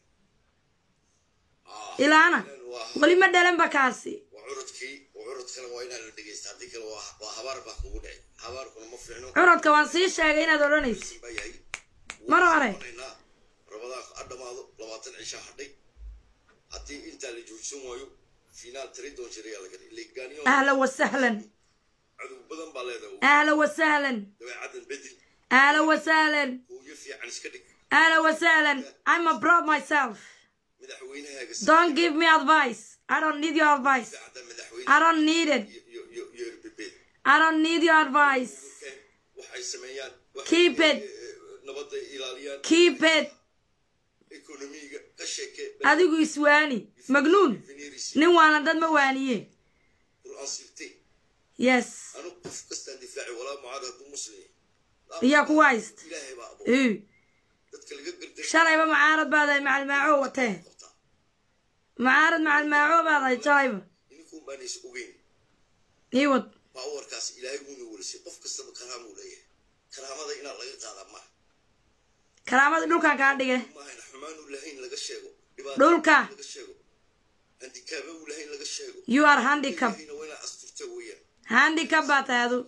ilaana waa weli ma dhalanba kaasi waa curadkii waa curadkana waa inaan la dhegeysta haddii kale waa waa habaar baa kugu dhacay habaarkuna ma fiicno curadka waan sii sheegay inaad odhanaysid baa yahay Mar hore. Wanaynaa. rabadaanku ha dhamaado labaatan cisha hadhay haddii intaa la joogsan waayo finaal tiri doon jirayaa laga dhigay legaaniyo ahlan wasahlan cadow badan baa leedahay ahlan wasahlan dabeecadan bedel ahlan wasahlan hooyo fiican iska dhig ahlan wasahlan i'm a proud myself madaxweynahaaga don't give me advice i don't need your advice saacada madaxweyne i don't need it iyo iyo iyo iyo erbebeed i don't need your advice waxay sameeyaan waxay, Keep it. eh, nabadda ilaaliyaan keep it ekonomiga ka sheeke adigu iswaani magnuun veneris nin waana dad ma waaniye qur'aan sirtay yes anu qof kastaan difaaci walaa mucaad hadduu muslim iyaa kuwa hayst ilaahay baa abuuray Uu. dadka laga garday shalayba macaarad baadahay macalmaaco watee qabtaa macaarad macalmaaco baadahay shalayba ininkuun baan is ogeyn ii wad baawarkaas ilaahay wuuna welisay qof kastaba karaamuu leeyahay karaamada inaan laga qaadaa maaha karaamada dhulkan kaa dhige maahan xumaanu lahayn laga sheego dhibaato Dhulka. laga sheego handikaaba uu lahayn laga sheego you are handicap ilaahayna waa inaa asturta weeyaan handicap baa tahay adu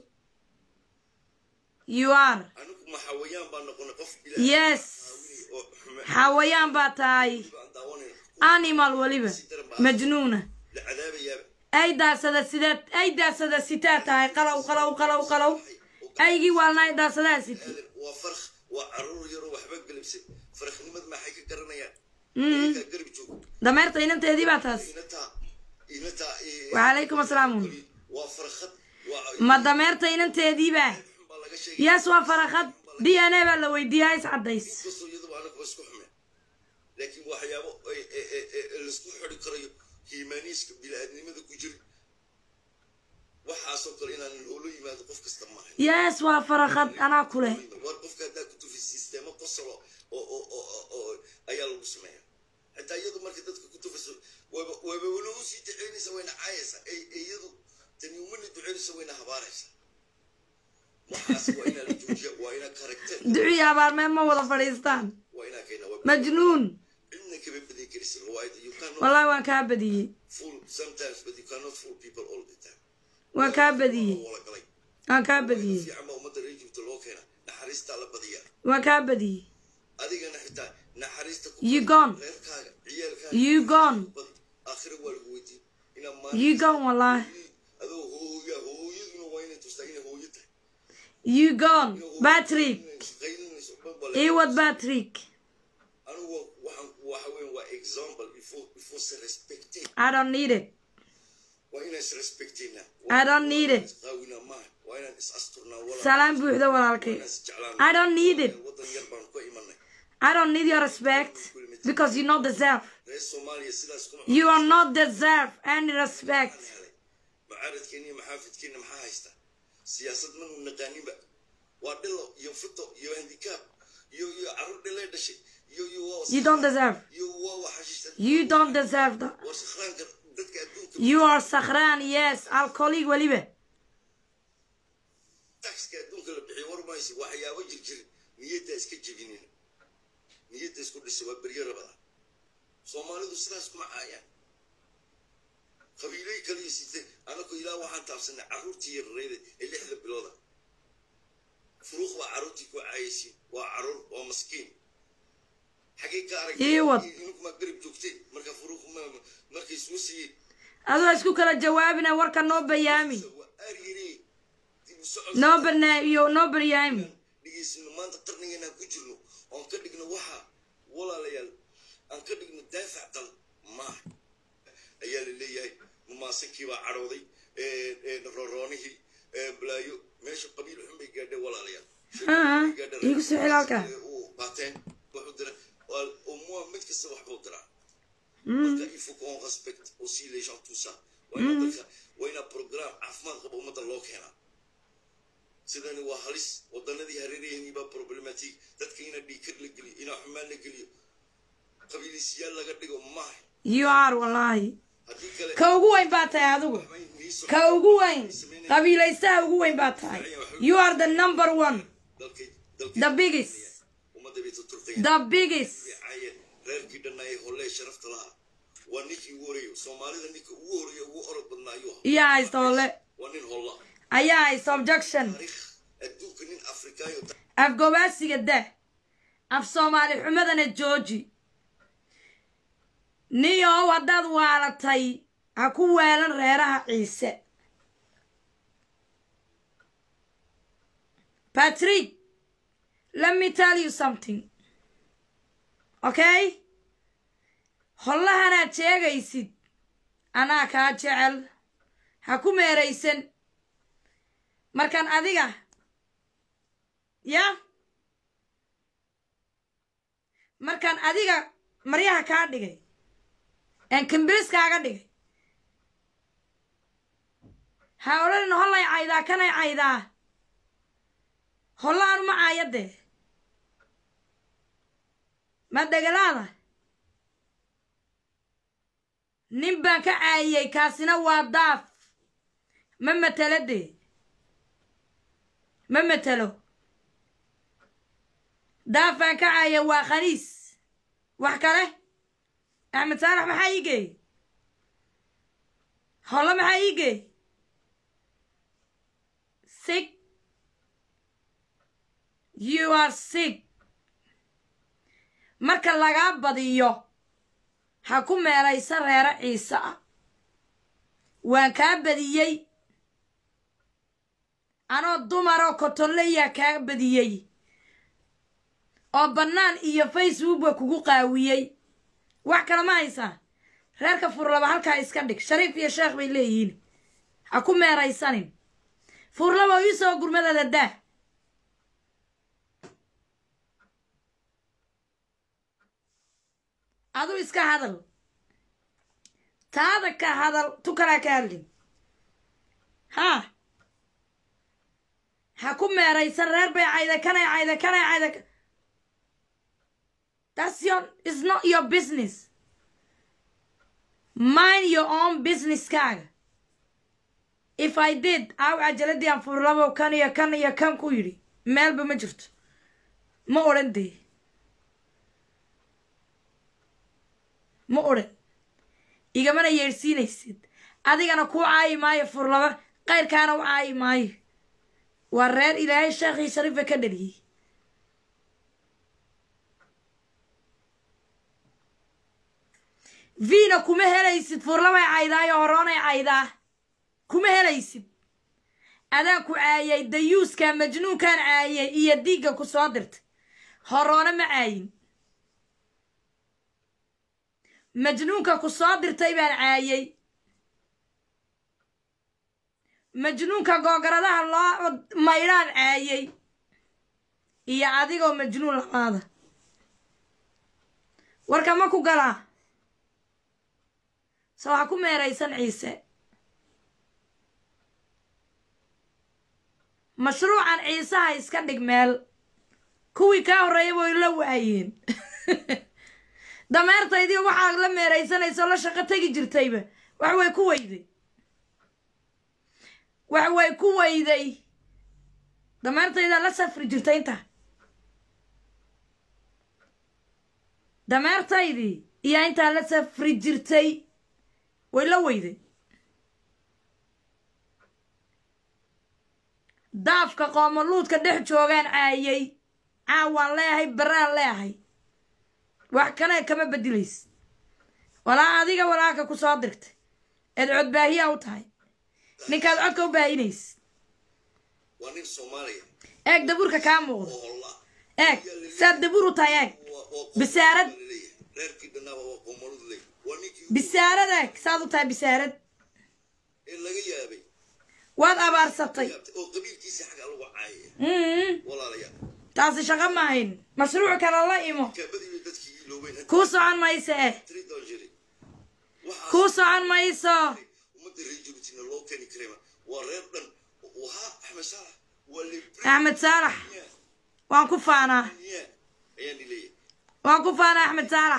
you are anigu ma xawayaan baan noqonay qof yes ilaahawini oo xume xawayaan baa tahay baan daawanayna animal weliba majnuuna la cadaabayaaba ay daasada sideed ay daasada sitaa tahay qalow qalow qalow qalow aygii waalna ay daasadaa siti aadan waa farq waa caruur yaroo waxba galibsan farqnimad maxay ka garanayaan Mm. iyagaa garab joogo dameerta inanteedii baa taas inataa inataa eh, wacalaykum assalaamu waa farqad waa ma dameerta inanteediibaa xun baa laga sheegay yes waa farakad d n a baa la weydiiyaa is caddays inkastoo iyaduba anaga isku xume laakiin waxyaabo ay- ay- ay- ay- ay laisku xidi karayo hiimaaniiska bini-aadnimada ku jira waxaasoo kale inaan loola yimaado qof kasta maaha yes waa farakad anaa ku leh war qofka haddaa ku tufi sisteemo qosolo oo oo oo oo- oo ayaa lagu sameeya xitaa iyadu marka dadka ku tufiso waba waba wala usii duceynaysa wayna caayaysa ay ay iyadu tani umana duceynaysa wayna habaaraysa waxaas waa inaa la joojiya waa inaa karakter duci abaarmeen ma wada fadhiistaan waa inaa keena waa majnuun cidna kama badin karaysa riwaayada you cannot wallahi waan kaa badiyey fool sometimes but you cannot fool people all the time waan kaa badiyey wala galay waan kaa badiyey fiican baa ummadda reer jibta loo keena naxariistaa la badiyaa waan kaa badiyey adigana xitaa naxariista ku You badi. gone. reerkaaga ciyaalkaaga You gone. ku badi. aakhiro waa lagu weydiin inaa You maalin gone wallahi. adoo hooya hooyaduna waa inay tustaa inay hooyo tahay You gone. Patrick. qaylinayso dhan Iwad Patrick. anigu waxaan waxa weyn waa example il faut il faut se respecter I don't need it. waa inaan is respectayna I don't need it. isqaawinaa maaha waa inaan is asturnaa walaa Salaam buuxda walaalkay. inaan is jeclaan I don't need it. wadan yar baan ka imanay I don't need your respect because you not deserve. reer soomaaliya sidaas kuma You are not deserve any respect. helay macaaradkeena iyo maxaafidkeena maxaa haysta siyaasad manu naqaaninba waa dhilo iyo fito iyo handikaab iyo iyo carruur dhilee dhashay iyo iyo waa You don't deserve. iyo waa waxashiista You don't deserve that. war sakhraanka dadka adduunka You are Sahran, yes, alcoholic waliba. taxka adduunka la bixiyo war maysi waxyaabo jirjir niyadda iska jebinin niyadda isku dhisa waa beryo rabada soomaalidu sidaas kuma caayaan qabiilay kaliya sitay anaku ilaa waxaan taabsanay carruurtii yarareyda ee lixda bilooda furuuq baa carruurtii ku caayaysiin waa carruur waa maskiin xagee ka Ii wad. aragtay inunkuma garib joogteen marka furuuq ma- markay soo siiyeen adoo isku kala jawaabina warka noo bayaami waa aryiri dib u socod noo banaayo noo baryaami dhigeysino maanta qarnigeena ku jirno oon ka dhigno waxa walaalayaal aan ka dhigno daafac dal maaha ayaa la leeyahay mumaasankii baa cadhooday roroonihii balaayo meesha qabiil xun bay gaadheen walaalayaal Ah, iigu soo celi halkaa. u qaateen wuxuu dira umua mid kasta waxbuu diraa marka il faut qu'on respecte aussi les gens tout ça waa ina dadka waa inaa program caafimaad qaba ummadda loo keenaa sidani waa halis wadanadii hareerayahanii baa problematique dadka ina dhiikar la geliyo inaa xumaan la geliyo qabiilisiyaal laga dhigo maaha you are wallahi haddii kale ka ugu weyn baa tahay adigu waxbay nii soo ka ugu weyn qabiilaysaha ugu weyn baa tahay you are the number one dalkay dalkay the biggest ummadda bay tuturqayaan the biggest caayeen reerkii dhannaayay hollee sharafta lahaa waa ninkii ugu horeeyo soomaalida ninka ugu horeeya ugu orod badnaa ayuu ahaa iyaa haysta holle waa nin holla ayaa haysta objection taariikh adduunka nin afrikaayo afgobaasiga dah af soomaali xumadana jooji niyow haddaad waalatay ha ku weelan reeraha ciise patrick let me tell you something okay hollahanaad sheegaysid anaa kaa jecel ha ku meeraysan markaan adiga ya markaan adiga maryaha kaa dhigay een kambiris kaaga dhigay ha odhanin hollay caydaa kanay caydaa holla anuma caayadee ma dhegalaada nin baan ka caayiyey kaasina waa daaf ma matelo dee ma matelo daafaan ka caaya waa khaniis wax kale axmed saalax maxaa ii geey holle maxaa ii geey sick you are sick marka lagaa badiyo ha ku meelaysa reero ciise ah waan kaa badiyey anoo dumaroo kotonleyaa kaa badiyey oo bannaan iyo facebookba kugu qaawiyey wax kale ma haysaa reerka furlaba halkaa iska dhig shariif iyo sheekh bay leeyihiin ha ku meeraysanin furlaba ii soo gurmadada daa adu iska hadal taada ka hadal tu kalaa ka hadlin haa ha ku meeraysan reer bay cayda kanay cayda kanay cayda That's your it's not your business. Mind your own business kaaga. If I did, aw cajaladii aan furlabo kan iyo kan iyo kan ku yidhi meelba ma jirto ma odhan dee ma odhan igamana yeedhsiinaysid adigana kuu caayi maayo furlaba qayrkaana u caayi maayo waa reer ilaahay sheekhii shariifa ka dhaliyey vina kuma helaysid furlamay caydaa iyo horoonay caydaa kuma helaysid adaan ku caayay dayuuskaa majnuunkaan caayay iyo diigga ku soo dirtay horoona ma caayin majnuunka ku soo dirtay baan caayay majnuunka googaradaha loo maydhaan caayay iyo adigoo majnuun labaada warka ma ku galaa se waxaa ku meeraysan ciise mashruucan ciisaha iska dhig meel kuwii kaa horreeya way la waayeen dameertaydii waxaa la meeraysanayso la shaqo tegi jirtayba wax way ku weyday wax way ku weyday dameertaydaa la safri jirtay intaa dameertaydii iyo intaa la safri jirtay way la weyday daafka qoomoluudka dhex joogaan caayay caawaan leeyahay baraan leeyahay wax kale kama bedilays walaa adiga walaaka ku soo dirtay eed codbaahiyaa u tahay ninkaad codka u baahinays waa nin soomaaliya eeg dabuurka kaa muuqda oo holla eeg saad dabuur u tahay eeg bisaarad reerkii dhannaaba waa qoomolud ley waa ninkii bisaarad eeg saad u tahay bisaarad ee laga yaabay waad abaarsatay yaabtay oo qabiilkiisa xagga lagu caayaya mm walaalayaal taasi shaqo ma ahayn mashruuc kale la imo kaabadiiba dadkii iloobeen kuu socon mayso eh tridon jiri waxaas kuu socon mayso ummadda reer jabuutina loo keeni karayba waa reer dhan wahaa axmed saalax waa libri axmed saalax waan ku faanaa ayaan ileeyahay waan ku faanaa axmed saalax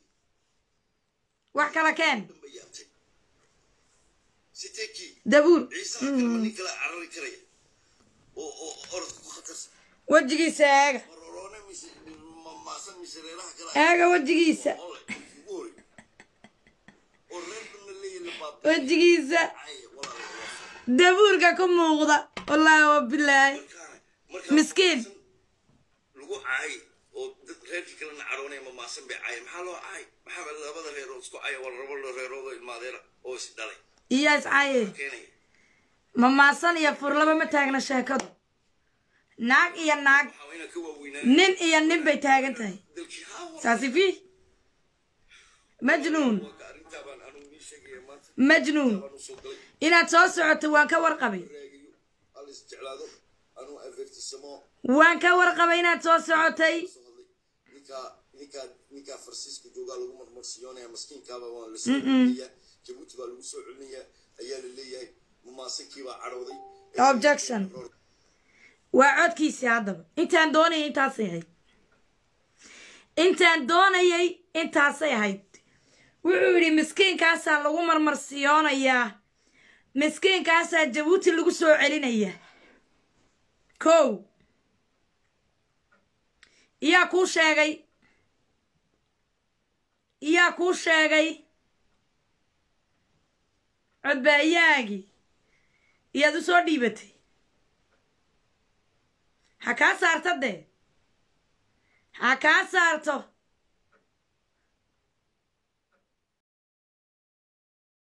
wax kala keen dhanba yaabtay sitee kii dabuur ciisaha kalma nin kala carari karaya oo oo orodka ku khatarsan wejigiisa eega maroroone mise ma- maasan mise reeraha kale eega wejigiisa ole ugu hore oo reer dhanna leeyahay la baabay wejigiisa caaya walaalayaal dabuurka ku muuqda wallaahi wabilaahi markaana markaa Miskiin. lagu caay oo dad reerkii kalena caroonaya ma maasan bay caaya maxaa loo caay maxaa labada reerood isku caaya waa laba reerood oo ilmaadeera oo is dhalay iyo iscaaye keenaya mamaasan iyo furlaba ma taagna sheekadu naag iyo naag waxaa inaan ka waaweynaa nin iyo nin bay taagan tahay dalkii haa saasi fi majnuun waa arrintaa baan anugu nii sheegaya maanta majnuun baan u soo galay inaad soo socoto waan ka warqabay raagayo hal is jeclaado anuu avertisamo waan ka warqabay inaad soo socotay soo hadlay ninkaa ninkaa ninkaa farsiiska joogaa lagu marmarsiyoonaya maskiinkaaba waa la soo celinayaa jabuuti baa lagu soo celinayaa ayaa la leeyahay mamaasankii baa cadhooday objection waa codkiisii haddaba intaan doonayay intaasay ahayd intaan doonayay intaasay ahayd wuxuu yidhi miskiinkaasaa lagu marmarsiyoonayaa miskiinkaasaa jabuuti lagu soo celinayaa kow iyaa kuu sheegay iyaa kuu sheegay codbaayaagii iyaad u soo dhiibatay ha kaa saarto dee ha kaa saarto